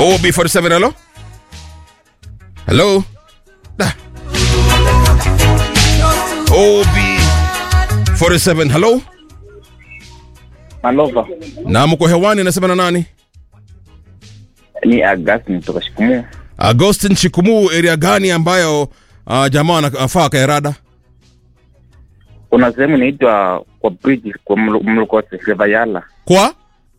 OB47 hello? Hello? Da. OB47 hello? Malova Na mko hewani nasema na nani? ni Augustine kutoka Shikumu. Agustin Chikumu, area gani ambayo uh, jamaa anafaa kaerada? Kuna sehemu inaitwa kwa bridge kwa Mlu- Mlukose Rivayala. Kwa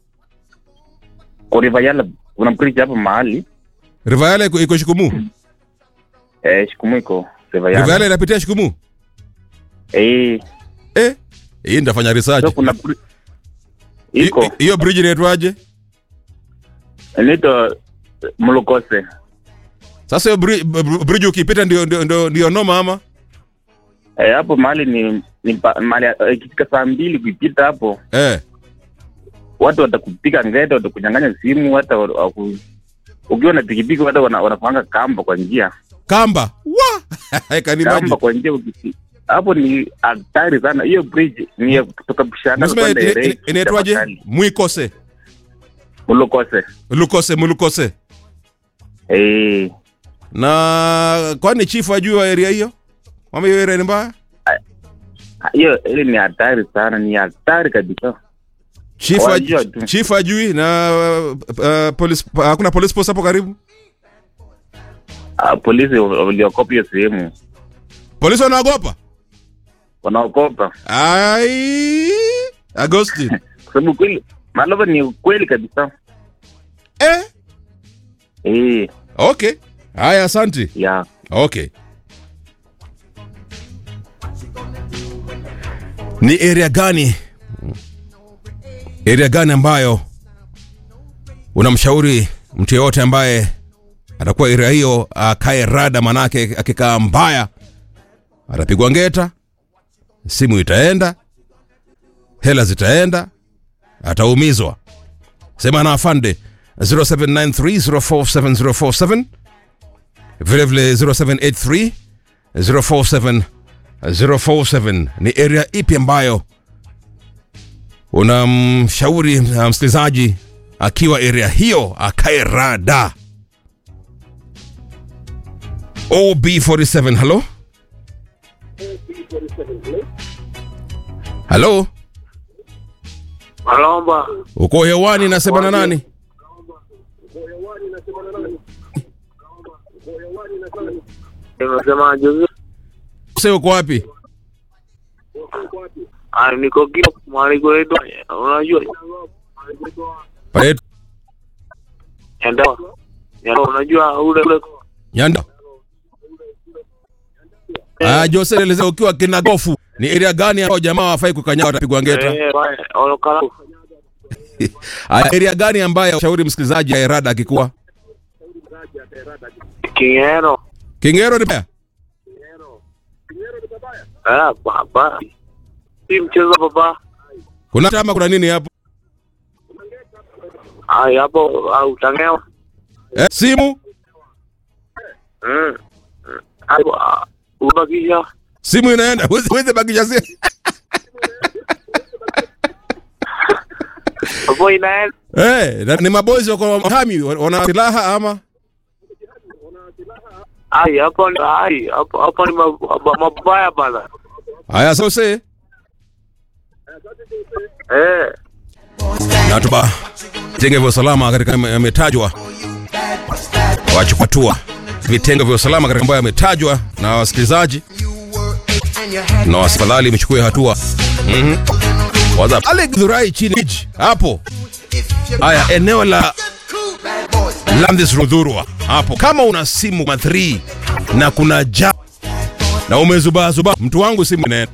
Kwa Rivayala kuna bridge hapo mahali Rivayala iko, iko Shikumu. eh, Shikumu iko Rivayala. Rivayala inapitia Shikumu. Eh, Eh, hii nitafanya research. so kuna bri- Hi- iko hi- Hiyo bridge inaitwaje? inaitwa Mlukose. Sasa hiyo bri- br- bridge ukipita ndio ndio ndio, ndio noma ama? Eh, hapo mahali ni, ni pa- mahali eh, ikifika saa mbili kuipita hapo Eh. watu watakupiga ngeta, watakunyang'anya simu, hata wa- waku- ukiwa na pikipiki hata wana- wanapanga kamba kwa njia Kamba. Wa! Can you kamba imagine? kwa njia ukisi- hapo ni hatari sana. Hiyo bridge ni ya kutoka Bushanga Nasema kwenda ina- Erei, ina- inaitwaje? Tafakari. Mwikose. Mlokose. Lukose, Mulukose. Eh, Na kwani chief ajui wa area hiyo? Mama hiyo area ni mbaya? hiyo ile ni hatari sana, ni hatari kabisa. Chief Wajua aj- tu. chief ajui na uh, uh, police hakuna police post hapo karibu? Ah, polisi waliokopa hiyo sehemu, Polisi wanaogopa? wanaokopa Ai, Agustin. kwa sababu kweli Malova ni ukweli kabisa. eh, Eh, okay. Haya, asante. ya Okay. Ni area gani? Area gani ambayo unamshauri mtu yeyote ambaye atakuwa area hiyo akae rada, manake akikaa mbaya atapigwa ngeta, simu itaenda, hela zitaenda, ataumizwa. Sema na afande 0793047047 vilevile 0783 047 047 ni area ipi ambayo unamshauri uh, msikilizaji akiwa area hiyo akae rada ob47 halo halo Malomba, uko hewani nasema na nani nimesema juzi, Sasa uko wapi ah, niko kila mahali kwetu, unajua pale enda enda, unajua ule ule nyanda Ah, Jose elezea ukiwa kinagofu ni area gani ambayo jamaa wafai kukanyaga watapigwa ngeta? eh, bwana, olokala Aya, area gani ambayo shauri msikilizaji ya rada akikuwa Kingero, Kingero ni baya? eh, baba, si mchezo baba, Kuna tama kuna nini hapo? ai hapo au tangewa, Eh, simu mm, hapo ah, ubakisha simu inaenda Huwezi- huwezi bakisha simu. hapo inaenda Eh, na- ni mabozi wako hami wana silaha ama ai hapo ni- ai hapo hapo ni mab- mabaya bana, haya sasa eh, na tuba vitenge vya usalama katika yame- yametajwa wachukua hatua vitengo vya usalama katika ambayo yametajwa na wasikilizaji na wasifadhali mchukue hatua Mhm. Waza pale Githurai chini Iji, hapo haya eneo la Landis Rudhurwa hapo, kama una simu ma 3 na kuna ja na umezubaa zubaa, mtu wangu simu inaenda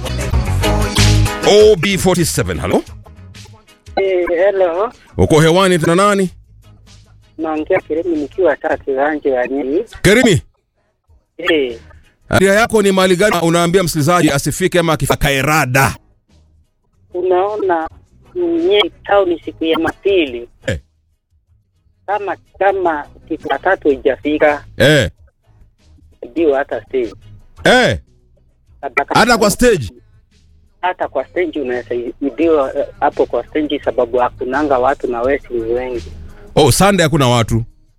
OB47 halo, Eh, hello. uko hewani tena nani? Naongea Kirimi nikiwa taa kiwanja ya nini? Kerimi, Eh, area yako ni mali gani? Unaambia msikilizaji asifike ama akifika kaerada. unaona nye town siku ya mapili Eh. kama kama siku ya tatu ijafika Eh, ndio hata stage eh, hata kwa stage hata kwa stage unaweza idiwa eh, hapo kwa stage sababu hakunanga watu na wesi ni wengi oh, Sunday hakuna watu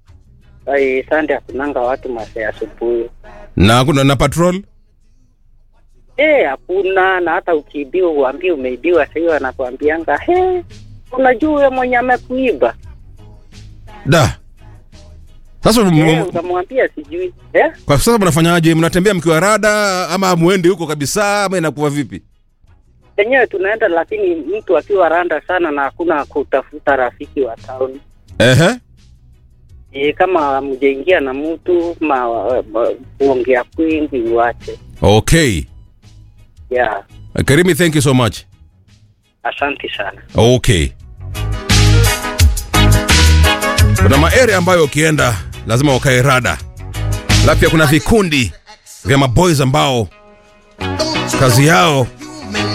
ai sande hakunanga watu masaa ya asubuhi. na kuna na patrol Eh, hakuna na hata ukiibiwa uambie umeibiwa, sasa hiyo anakuambianga he, unajua huyo mwenye amekuiba. da sasa m- Eh, m- utamwambia sijui eh? kwa sasa mnafanyaje mnatembea mkiwa rada ama muendi huko kabisa ama inakuwa vipi Wenyewe tunaenda, lakini mtu akiwa randa sana na hakuna kutafuta rafiki wa town ehe e, kama mjaingia na mtu ma, ma, kuongea kwingi uache. okay Yeah, karimi thank you so much asante sana. okay kuna maarea ambayo ukienda lazima wakae rada alafu pia kuna vikundi vya maboys ambao kazi yao